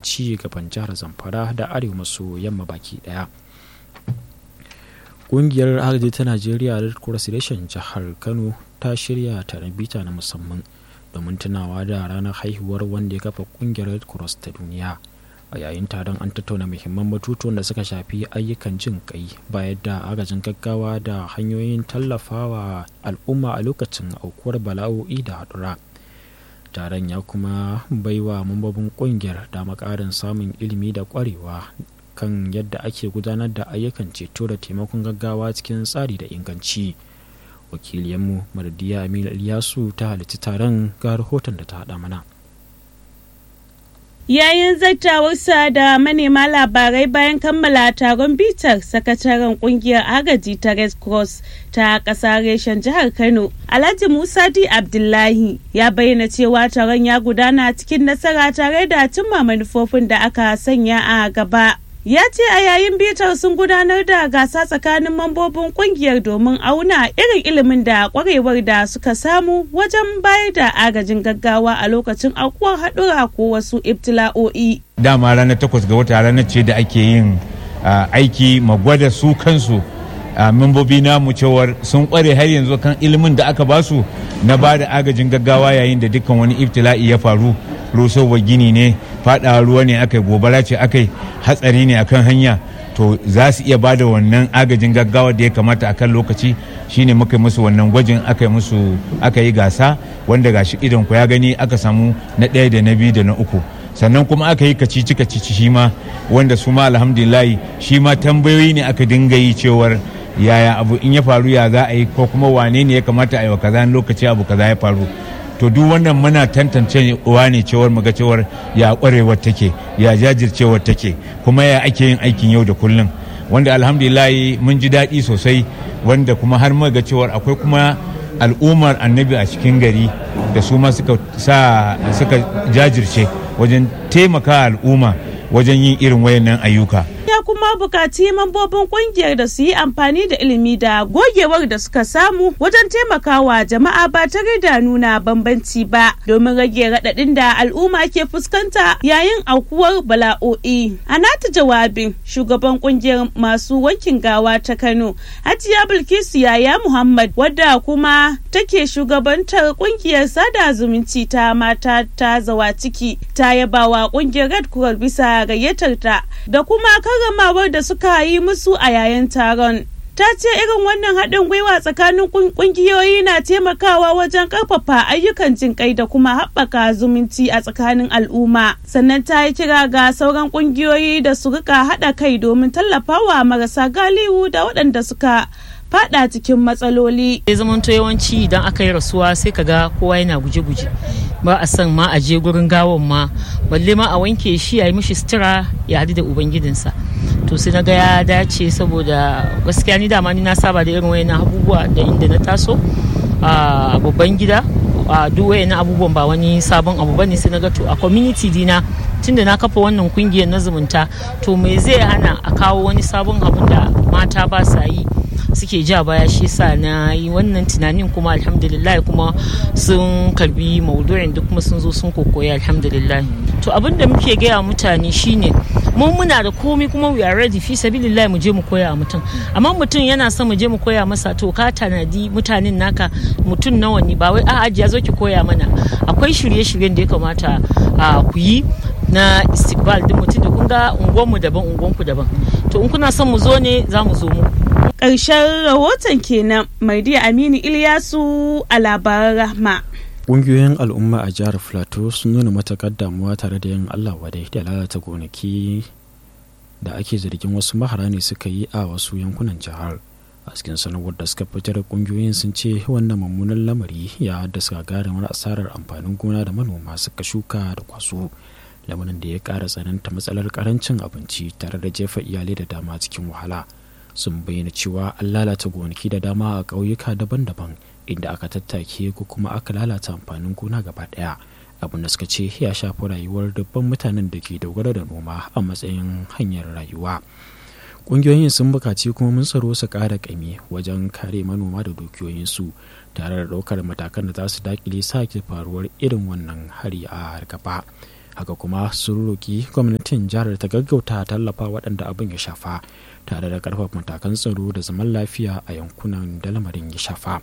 ci gaban jihar zamfara da arewa maso yamma baki daya ƙungiyar agaji ta najeriya red cross reshen jihar kano ta shirya taron bita na musamman domin tunawa da ranar haihuwar wanda ya kafa ƙungiyar red cross ta duniya a yayin taron an tattauna muhimman batutuwan da suka shafi ayyukan jin kai bayar da agajin gaggawa da hanyoyin tallafawa al'umma a lokacin aukuwar bala'o'i da haɗura taron ya kuma baiwa mambobin kungiyar dama ƙarin samun ilimi da ƙwarewa kan yadda ake gudanar da ayyukan ceto da taimakon gaggawa cikin tsari da inganci wakiliyanmu maradiya aminu ilyasu ta halitta taron ga rahoton da ta haɗa mana Yayin zattawarsa da manema labarai bayan kammala taron bitar sakataren kungiyar agaji ta Red Cross ta ƙasa reshen jihar Kano, Alhaji Musa Di Abdullahi ya bayyana cewa taron ya gudana cikin nasara tare da cimma manufofin da aka sanya a gaba. ya ce a yayin bitar sun gudanar da gasa tsakanin mambobin kungiyar domin auna irin ilimin da kwarewar da suka samu wajen bayar da agajin gaggawa a lokacin aukuwar haɗura ko wasu ibtila'o'i. dama ranar takwas ga wata ranar ce da ake yin aiki magwada su kansu membobi namu cewar sun kware har yanzu kan ilimin da aka basu na ba da agajin gaggawa yayin da dukkan wani ibtila'i ya faru rusowar gini ne fada ruwa ne aka gobara ce aka hatsari ne akan hanya to za su iya ba da wannan agajin gaggawa da ya kamata a kan lokaci shine muka yi musu wannan gwajin aka yi musu aka yi gasa wanda gashi idan ku ya gani aka samu na ɗaya da na biyu da na uku sannan kuma aka yi kacici kacici shi ma wanda su ma alhamdulillahi shi ma tambayoyi ne aka dinga yi cewar yaya abu in ya faru ya za a yi ko kuma wane ne ya kamata a yi wa kaza lokaci abu kaza ya faru to duk wannan muna tantance uwa ne cewar muga cewar ya kwarewar take ya jajircewar take kuma ya ake yin aikin yau da kullum wanda alhamdulillah mun ji daɗi sosai wanda kuma har muga cewar akwai kuma al'ummar annabi a cikin gari da su ma suka sa suka jajirce wajen taimaka al'umma wajen yin irin wayannan ayyuka ya kuma bukaci mambobin kungiyar da su yi amfani da ilimi da gogewar da suka samu wajen taimakawa jama'a ba tare da nuna bambanci ba domin rage raɗaɗin da al'umma ke fuskanta yayin aukuwar bala'o'i a nata jawabin shugaban kungiyar masu wankin gawa ta kano hajiya bilkisu yaya muhammad wadda kuma take shugabantar kungiyar sada zumunci ta mata ta zawa ciki ta yabawa kungiyar red cross bisa gayyatar ta da kuma karramawar da suka yi musu a yayin taron ta ce irin wannan haɗin gwiwa tsakanin ƙungiyoyi na taimakawa wajen ƙarfafa ayyukan jinƙai da kuma haɓaka zumunci a tsakanin al'umma sannan ta yi kira ga sauran ƙungiyoyi da su rika haɗa kai domin tallafawa marasa galihu da waɗanda suka fada cikin matsaloli. Ya zamanto yawanci idan aka yi rasuwa sai ka ga kowa yana guje-guje ba a san ma a je gurin gawon ma balle ma a wanke shi a yi mishi sutura ya hadu da ubangidinsa to sai na ga ya dace saboda gaskiya ni dama ni na saba da irin wayannan abubuwa da inda na taso a babban gida a duk wayannan abubuwan ba wani sabon abu bane sai na ga to a community dina tunda na kafa wannan kungiyar na zumunta to me zai hana a kawo wani sabon abun da mata ba sa yi suke ja baya shi sa na yi wannan tunanin kuma alhamdulillah kuma sun karbi maudu'in duk kuma sun zo sun kokoya alhamdulillah to abin da muke gaya mutane shine mu muna da komai kuma we are ready fi sabilillah mu je mu koya mutum amma mutum yana son mu je mu koya masa to ka tanadi mutanen naka mutum nawa ne ba wai a'a ya zo ki koya mana akwai shirye-shiryen da ya kamata ku yi na istiqbal din mutum da kun ga unguwanmu daban unguwanku daban to in kuna son mu zo ne za mu zo mu ƙarshen rahoton kenan mardiya aminu ilyasu a labaran rahma ƙungiyoyin al'umma a jihar plateau sun nuna matuƙar damuwa tare da yin allah wadai da lalata gonaki da ake zargin wasu mahara ne suka yi a wasu yankunan jihar a cikin sanarwar da suka fitar ƙungiyoyin sun ce wannan mummunan lamari ya haddasa gagarumar asarar amfanin gona da manoma suka shuka da kwaso lamarin da ya ƙara tsananta matsalar ƙarancin abinci tare da jefa iyalai da dama cikin wahala sun bayyana cewa an lalata gonaki da dama a ƙauyuka daban-daban inda aka tattake ko kuma aka lalata amfanin gona gaba ɗaya abin da suka ce ya shafi rayuwar dubban mutanen da ke dogara da noma a matsayin hanyar rayuwa ƙungiyoyin sun buƙaci kuma mun tsaro su ƙara ƙami wajen kare manoma da dukiyoyinsu tare da ɗaukar matakan da za su daƙile sake faruwar irin wannan hari a gaba haka kuma sun roƙi gwamnatin jihar ta gaggauta tallafa waɗanda abin ya shafa tare da ƙarfafa matakan tsaro da zaman lafiya a yankunan da lamarin ya shafa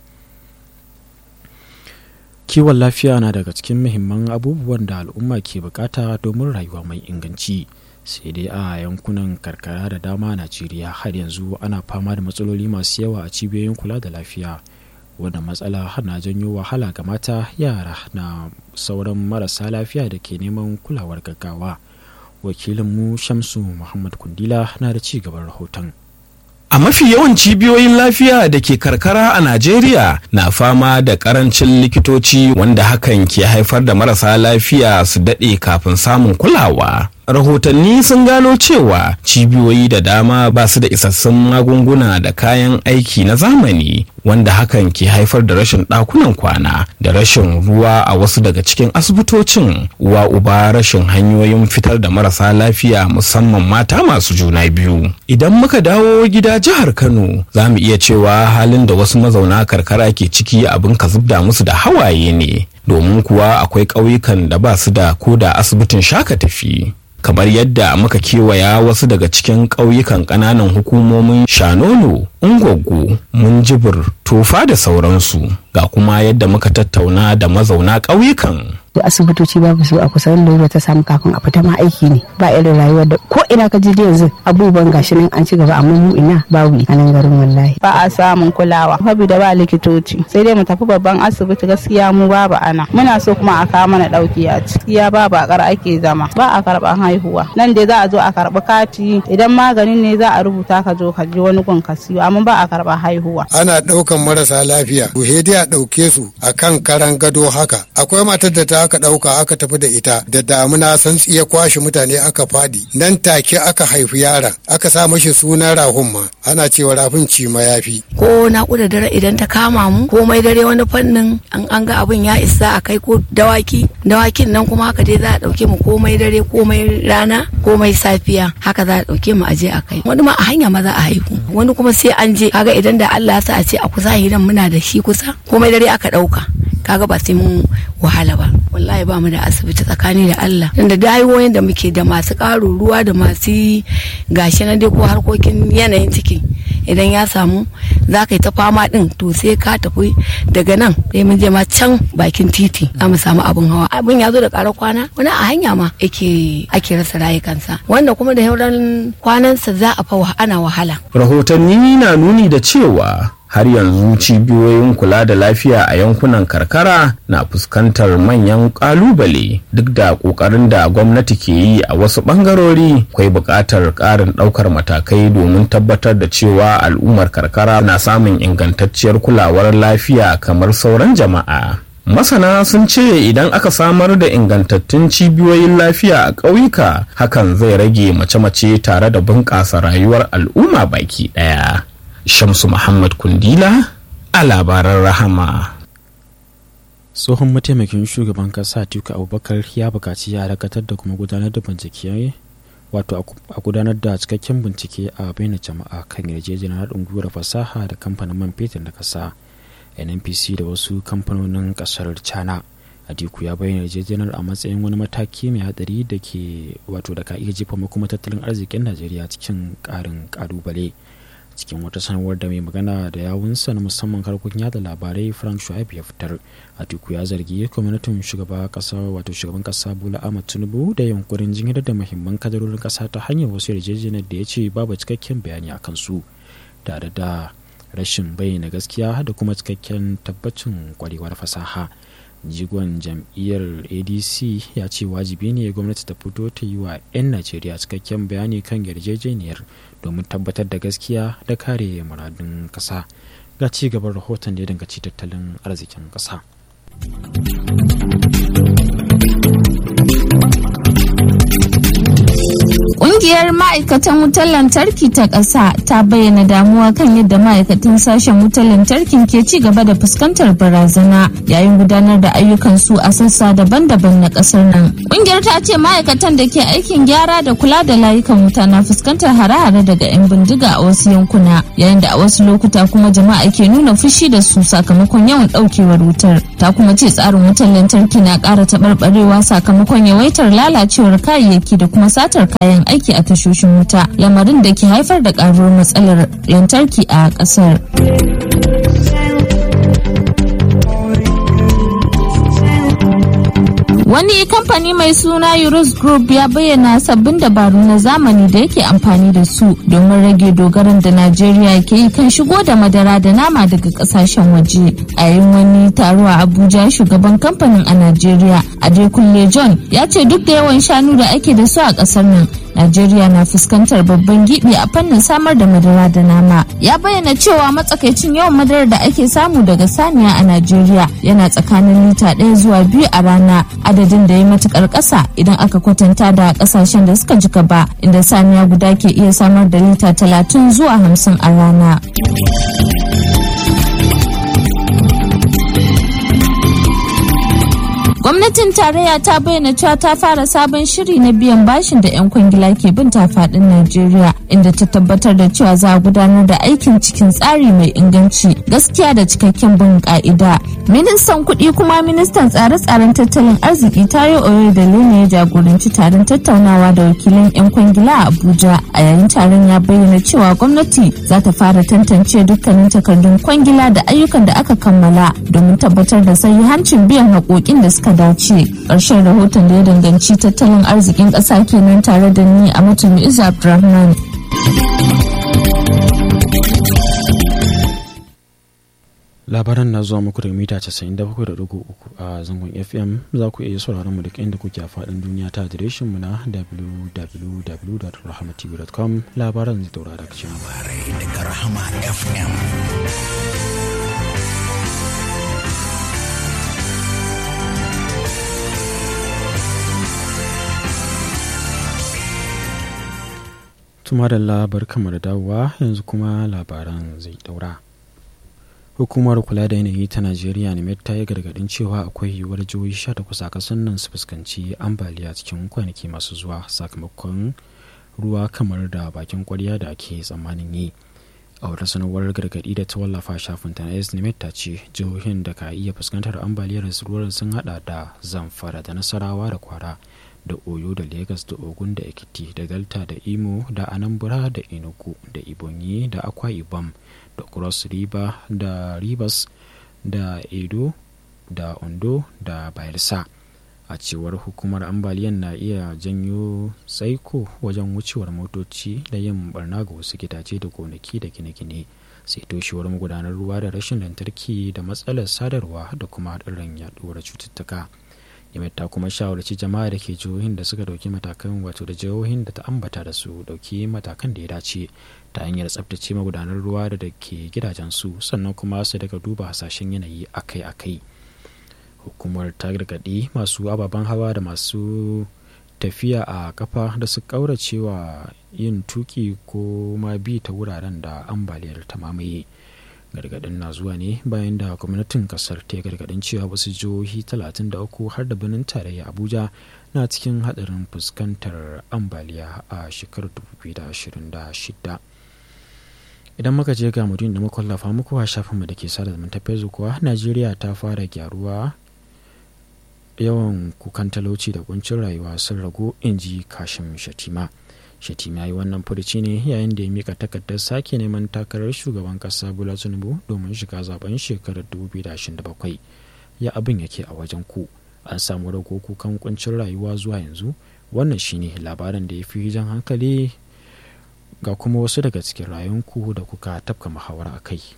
kiwon lafiya na daga cikin muhimman abubuwan da al'umma ke bukata domin rayuwa mai inganci sai dai a yankunan karkara da dama najeriya har yanzu ana fama da matsaloli masu yawa a cibiyoyin kula da lafiya wadda matsala na janyo wahala ga mata yara na sauran marasa lafiya da ke neman kulawar gaggawa wakilinmu shamsu muhammad kundila na da ci gaban rahoton A mafi yawan cibiyoyin lafiya da ke karkara a Najeriya na fama da karancin likitoci wanda hakan ke haifar da marasa lafiya su daɗe kafin samun kulawa. Rahotanni sun gano cewa cibiyoyi da dama ba su da isassun magunguna da kayan aiki na zamani wanda hakan ke haifar da rashin ɗakunan kwana da rashin ruwa a wasu daga cikin asibitocin uwa uba rashin hanyoyin fitar da marasa lafiya musamman mata masu juna biyu. Idan muka dawo gida jihar Kano za mu iya cewa halin da wasu mazauna karkara ke ciki abin ka zubda musu da hawaye ne domin kuwa akwai ƙauyukan da ba su da ko da asibitin shaka tafi. kamar yadda muka kewaya wasu daga cikin ƙauyukan ƙananan hukumomin shanono ungwaggo munjibir tofa da sauransu ga kuma yadda muka tattauna da mazauna ƙauyukan da asibitoci babu su a kusa wanda ta samu kafin a fita ma aiki ne ba irin rayuwar da ko ina ka je yanzu abubuwan gashi nan an ci gaba amma mu ina babu a nan garin wallahi ba a samun kulawa da ba likitoci sai dai mu tafi babban asibiti gaskiya mu babu ana muna so kuma a kawo mana dauki a gaskiya ba bakar ake zama ba a karban haihuwa nan dai za a zo a karbi kati idan maganin ne za a rubuta ka zo ka je wani gun ka siyo amma ba a karban haihuwa ana daukan marasa lafiya to dai a dauke su akan karan gado haka akwai matar da ta aka ɗauka aka tafi da ita da damuna san ya kwashe mutane aka fadi nan take aka haifi yaron aka sa mashi sunan rahun ma ana cewa rafin ci ma yafi ko naƙuda dare idan ta kama mu komai dare wani fannin an an ga abin ya isa a kai ko dawaki dawakin nan kuma haka dai za a ɗauke mu komai dare komai rana komai safiya haka za a ɗauke mu aje a kai wani ma a hanya ma za a haihu wani kuma sai an je kaga idan da Allah ya sa a ce a kusa hidan muna da shi kusa komai dare aka ɗauka kaga ba sai mun wahala ba wallahi ba mu da asibiti tsakani da Allah da dayoyin da muke da masu ƙaro ruwa da masu gashi na dai ko harkokin yanayin ciki idan ya samu za ka yi ta fama din to sai ka tafi daga nan sai mun je ma can bakin titi za mu samu abin hawa abin ya zo da ƙarar kwana wani a hanya ma ake ake rasa rayukansa wanda kuma da hauran kwanansa za a fa ana wahala rahotanni na nuni da cewa har yanzu cibiyoyin kula da lafiya a yankunan karkara na fuskantar manyan kalubale duk da kokarin da gwamnati ke yi a wasu bangarori akwai buƙatar ƙarin ɗaukar matakai domin tabbatar da cewa al'ummar karkara na samun ingantacciyar kulawar lafiya kamar sauran jama'a masana sun ce idan aka samar da ingantattun cibiyoyin lafiya a ƙauyuka hakan zai rage mace-mace tare da bunƙasa rayuwar al'umma baki ɗaya. Shamsu Muhammad Kundila a labaran rahama. tsohon mataimakin shugaban kasa Atiku Abubakar ya bukaci ya dakatar da kuma gudanar da bincike wato a gudanar da cikakken bincike a bayyana jama'a kan yarjejeniyar haɗin gwiwar fasaha da kamfanin man fetur na ƙasa nnpc da wasu kamfanonin ƙasar china Atiku ya bayyana yarjejeniyar a matsayin wani mataki mai hadari da ke wato da ka iya jefa kuma tattalin arzikin najeriya cikin ƙarin ƙalubale cikin wata sanarwar da mai magana da yawunsa na musamman harkokin yada labarai frank shuaib ya fitar atiku ya zargi gwamnatin shugaba kasa wato shugaban kasa bola ahmad tinubu da yunkurin jinyar da muhimman kadarorin kasa ta hanyar wasu yarjejeniyar da ya ce babu cikakken bayani a kansu tare da rashin bayyana gaskiya da kuma cikakken tabbacin kwarewar fasaha jigon jam'iyyar adc ya ce wajibi ne gwamnati ta fito ta yi wa 'yan najeriya cikakken bayani kan yarjejeniyar domin tabbatar da gaskiya da kare muradun ƙasa ga ci gaban rahoton da ya dangaci tattalin arzikin ƙasa. Ƙungiyar ma'aikatan wutar lantarki ta ƙasa ta bayyana damuwa kan yadda ma'aikatan sashen wutar lantarkin ke ci gaba da fuskantar barazana yayin gudanar da ayyukan su a sassa daban-daban na ƙasar nan. Ƙungiyar ta ce ma'aikatan da ke aikin gyara da kula da layukan wuta na fuskantar hare-hare daga 'yan bindiga a wasu yankuna yayin da a wasu lokuta kuma jama'a ke nuna fushi da su sakamakon yawan ɗaukewar wutar. ta kuma ce tsarin wutar lantarki na ƙara taɓarɓarewa sakamakon yawaitar lalacewar kayayyaki da kuma satar kayan aiki a tashoshin wuta lamarin da ke haifar da ƙaruwar matsalar lantarki a ƙasar. Wani kamfani mai suna Eurus Group ya bayyana sabbin dabaru na zamani da yake amfani da su domin rage dogaran da Najeriya ke yi kan shigo da madara da nama daga kasashen waje. A yayin wani taro a Abuja shugaban kamfanin a Najeriya, Adekunle John, ya ce duk da yawan shanu da ake da su a kasar nan, Najeriya na fuskantar babban gibi a fannin samar da madara da nama. Ya bayyana cewa matsakaicin yawan madarar da ake samu daga saniya a Najeriya yana tsakanin lita ɗaya zuwa biyu a rana adadin da ya matukar ƙasa idan aka kwatanta da ƙasashen da suka ji gaba inda saniya guda ke iya samar da lita talatin zuwa hamsin a rana. gwamnatin tarayya ta bayyana cewa ta fara sabon shiri na biyan bashin da 'yan kwangila ke bin fadin najeriya inda ta tabbatar da cewa za a gudanar da aikin cikin tsari mai inganci gaskiya da cikakken bin ka'ida ministan kuɗi kuma ministan tsare-tsaren tattalin arziki tayo oyo da ne ya jagoranci taron tattaunawa da wakilan 'yan kwangila a abuja a yayin taron ya bayyana cewa gwamnati za ta fara tantance dukkanin takardun kwangila da ayyukan da aka kammala domin tabbatar da hancin biyan haƙoƙin da suka dace ƙarshen rahoton da ya danganci tattalin arzikin ƙasa kenan tare da ni a mutum izu abdulrahman labaran na zuwa muku da mita 97.3 a zangon fm za ku iya sauraron mu duk inda kuke a faɗin duniya ta adireshin mu na www.rahmatv.com labaran zai daura daga cikin daga rahama fm tuma da labar kamar dawowa yanzu kuma labaran zai daura hukumar kula da yanayi ta najeriya ne ta yi gargadin cewa akwai yiwuwar jihohi 18 a kasan nan su fuskanci ambaliya cikin kwanaki masu zuwa sakamakon ruwa kamar da bakin kwarya da ake tsammanin yi a wata sanarwar gargadi da ta wallafa shafin ta na ta ce jihohin da ka iya fuskantar ambaliyar ruwan sun hada da zamfara da nasarawa da kwara da oyo da lagos da ogun da ekiti da delta da imo da anambra da enugu da ibonyi da akwa ibom da cross river da rivers da edo da ondo da bayelsa a cewar hukumar ambaliyan na iya janyo tsaiko wajen wucewar motoci da yin barna ga wasu gidaje da gonaki da gine-gine sai toshewar magudanar ruwa da rashin lantarki da matsalar sadarwa da kuma haɗarin yaɗuwar cututtuka yamet ta kuma shawarci jama'a da ke jihohin da suka dauki matakan wato da jihohin da ta ambata da su dauki matakan da ya dace ta hanyar tsabtace magudanar ruwa da da ke gidajensu sannan kuma su daga duba hasashen yanayi akai-akai hukumar ta gargaɗi masu ababen hawa da masu tafiya a kafa da su ƙauracewa yin tuki ko ma bi ta wuraren da ambaliyar ta mamaye gargadin na zuwa ne bayan da gwamnatin kasar ta gargadin cewa wasu jihohi 33 har da birnin tarayya abuja na cikin hadarin fuskantar ambaliya a shekarar 2026 idan muka je ga mutum da muka lafa muku a shafinmu da ke sada zumunta facebook kuwa najeriya ta fara gyaruwa yawan kukan talauci da kuncin rayuwa sun ragu in ji kashin shatima shatima yi wannan furuci ne yayin da ya mika takardar sake neman takarar shugaban kasa bola tinubu domin shiga zaben shekarar 2027 ya abin yake a wajen ku an samu rago kukan kuncin rayuwa zuwa yanzu wannan shine labarin da ya fi jan hankali ga kuma wasu daga cikin rayunku da kuka tafka muhawara a kai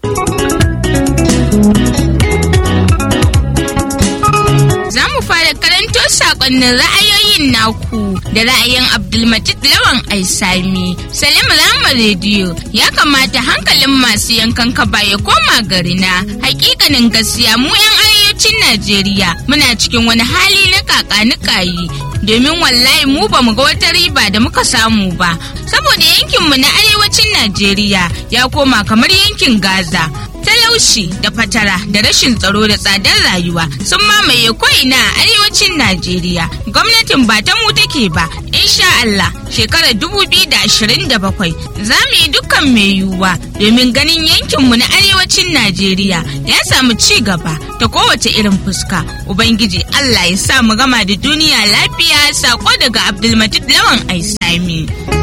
Za mu fara karanto sakonnin ra'ayoyin naku da ra'ayin Abdulmajid Lawan Aisami. Salim Rama Rediyo ya kamata hankalin masu yankan kaba ya koma garina. Hakikanin gaskiya mu 'yan arewacin Najeriya muna cikin wani hali na kakanikayi domin wallahi mu ba mu ga wata riba da muka samu ba. Saboda yankinmu na arewacin Najeriya ya koma kamar yankin Gaza. talauci da fatara da rashin tsaro da tsadar rayuwa sun mamaye ko'ina a arewacin najeriya gwamnatin ba ta mu take ba insha allah shekarar 2027 za mu yi dukkan mai yiwuwa domin ganin yankinmu na arewacin najeriya ya samu ci gaba ta kowace irin fuska ubangiji allah ya sa mu gama da duniya lafiya sako daga abdulmajid lawan aisami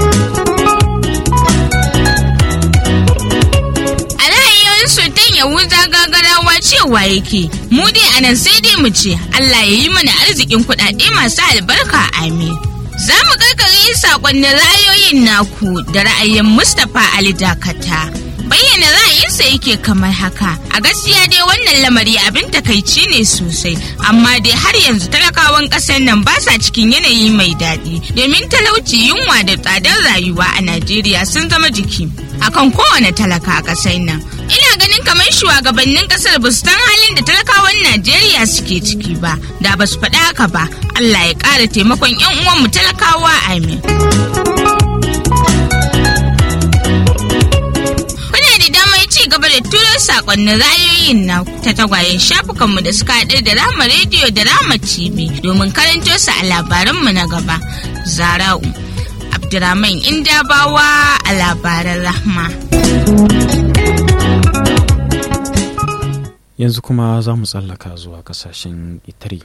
sultan yahuza gagarawa cewa yake mu dai anan sai dai mu ce allah ya yi mana arzikin kuɗaɗe masu albarka amin za mu karkare sakonnin ra'ayoyin naku da ra'ayin mustapha ali dakata bayyana ra'ayinsa yake kamar haka a gaskiya dai wannan lamari abin takaici ne sosai amma dai har yanzu talakawan ƙasar nan ba sa cikin yanayi mai daɗi domin talauci yunwa da tsadar rayuwa a najeriya sun zama jiki akan kowane talaka a ƙasar nan ina ganin kamar shugabannin ƙasar ba su san halin da talakawan najeriya suke ciki ba da ba su faɗi haka ba allah ya ƙara taimakon 'yan uwanmu talakawa amin gaba da turo sakonnin ra'ayoyin na ta tagwayen shafukanmu da suka haɗu da rama rediyo da rama tv domin karanto su a labaranmu na gaba zara'u abdurrahman indabawa a labaran rahma yanzu kuma za mu tsallaka zuwa kasashen itari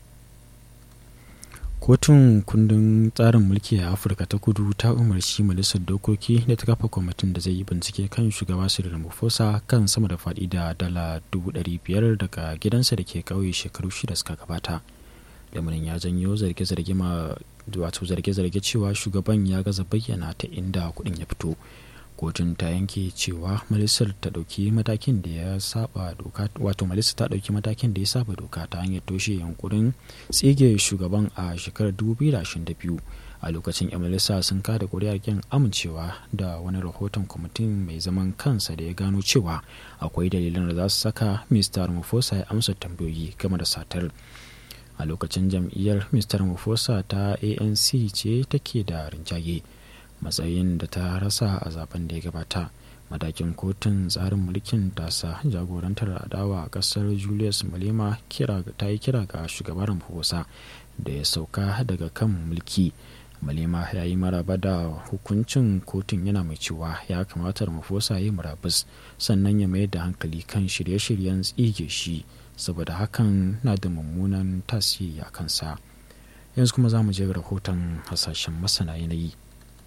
kotun kundin tsarin mulki a afirka ta kudu ta umarci majalisar dokoki da ta kafa kwamitin da zai yi bincike kan shugaba cyril ramaphosa kan sama da faɗi da dala biyar daga gidansa da ke ƙauye shekaru shida suka gabata lamarin ya janyo zarge-zarge ma wato zarge-zarge cewa shugaban ya gaza bayyana ta inda kuɗin ya fito kotun ta yanke cewa majalisar ta ɗauki matakin da ya saba doka wato majalisar ta ɗauki matakin da ya saba doka ta hanyar toshe yankurin tsige shugaban a shekarar 2022 a lokacin yan majalisa sun kada kuri'ar kin amincewa da wani rahoton kwamitin mai zaman kansa da ya gano cewa akwai dalilan da za su saka mr ramaphosa ya amsa tambayoyi game da satar a lokacin jam'iyyar mr ramaphosa ta anc ce take da rinjaye matsayin da ta rasa a zaben da ya gabata matakin kotun tsarin mulkin tasa jagorantar adawa a kasar julius malema ta yi kira ga shugaban ramaphosa da ya sauka daga kan mulki malema ya yi maraba da hukuncin kotun yana mai cewa ya kamata ramaphosa ya yi murabus sannan ya mayar da hankali kan shirye-shiryen tsige shi saboda hakan na da mummunan tasiri a kansa yanzu kuma za mu je rahoton hasashen masana yanayi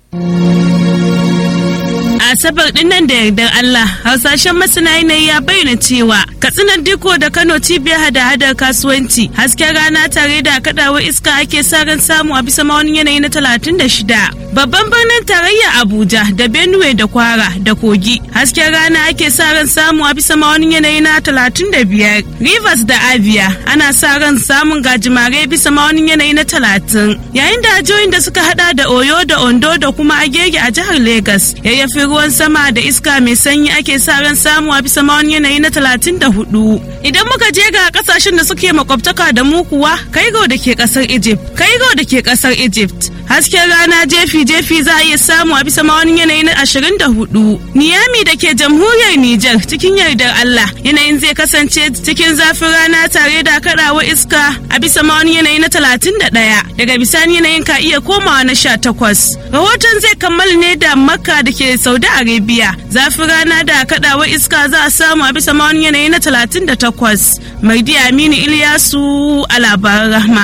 asabar dinnan da yardar Allah hausashen masana yanayi ya bayyana cewa katsinan diko da Kano cibiyar hada-hadar kasuwanci hasken rana tare da kadawar iska ake sa ran samu a bisa maunin yanayi na 36 babban birnin tarayya Abuja da Benue da Kwara da Kogi hasken rana ake sa ran samu a bisa maunin yanayi na 35 Rivers da Abia ana sa ran samun gajimare bisa maunin yanayi na 30 yayin da jihohin da suka hada da Oyo da Ondo da kuma Agege a jihar Lagos yayyafi ruwan sama da iska mai sanyi ake sa ran samu a bisa mawani yanayi na talatin da hudu idan muka je ga kasashen da suke makwabtaka da mu kuwa kaigo da ke kasar egypt kaigo da ke kasar egypt hasken rana jefi jefi za a iya samu a bisa mawani yanayi na ashirin da hudu niyami da ke jamhuriyar niger cikin yardar allah yanayin zai kasance cikin zafin rana tare da kaɗawa iska a bisa mawani yanayi na talatin da ɗaya daga bisani yanayin ka iya komawa na sha takwas rahoton zai kammala ne da makka da ke saudi arabia zafin rana da kaɗawa iska za a samu a bisa mawani yanayi na talatin da takwas mardi aminu iliyasu a labaran rahma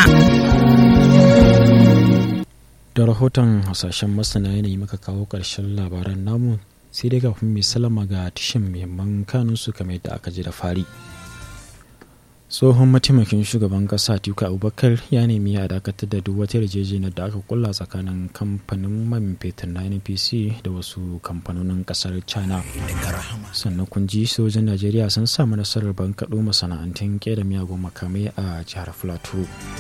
da rahoton hasashen masana yanayi muka kawo ƙarshen labaran namu sai dai kafin mai salama ga tishin muhimman kanunsu kamar yadda aka ji da fari tsohon mataimakin shugaban kasa atiku abubakar ya nemi a dakatar da duk wata yarjejeniyar da aka kulla tsakanin kamfanin man fetur na npc da wasu kamfanonin kasar china sannan kun ji sojin najeriya sun samu nasarar bankaɗo masana'antun kera miyagun makamai a jihar plateau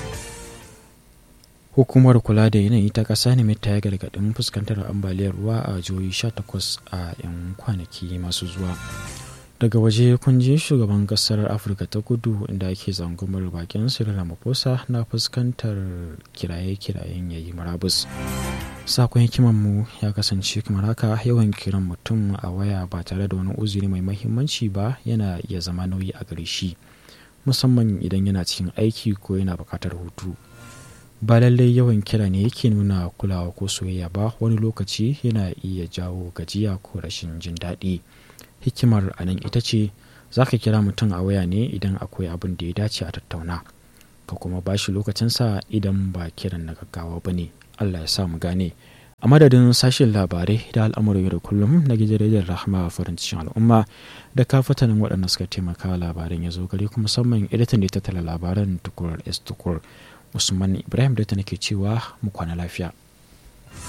hukumar kula da yanayi ta ƙasa ne ta ya gargaɗin fuskantar ambaliyar ruwa a jihohi 18 a 'yan kwanaki masu zuwa daga waje kun ji shugaban kasar afirka ta kudu inda ake zangumar bakin sirri ramaphosa na fuskantar kiraye-kirayen yayi marabus sakon hikimanmu ya kasance kamar haka yawan kiran mutum a waya ba tare da wani uzuri mai mahimmanci ba yana iya zama nauyi a gare shi musamman idan yana cikin aiki ko yana buƙatar hutu ba lallai yawan kira ne yake nuna kulawa ko soyayya ba wani lokaci yana iya jawo gajiya ko rashin jin daɗi hikimar a nan ita ce za ka kira mutum a waya ne idan akwai abin da ya dace a tattauna ka kuma ba shi lokacinsa idan ba kiran na gaggawa ba ne allah ya sa mu gane a madadin sashen labarai da al'amuran yau da kullum na gidan rahama farin cikin al'umma da kafatanin waɗanda suka taimaka labaran ya zo gare kuma musamman editan da ya tattala labaran tukur s tukur usman ibrahim da ta nake cewa mu kwana lafiya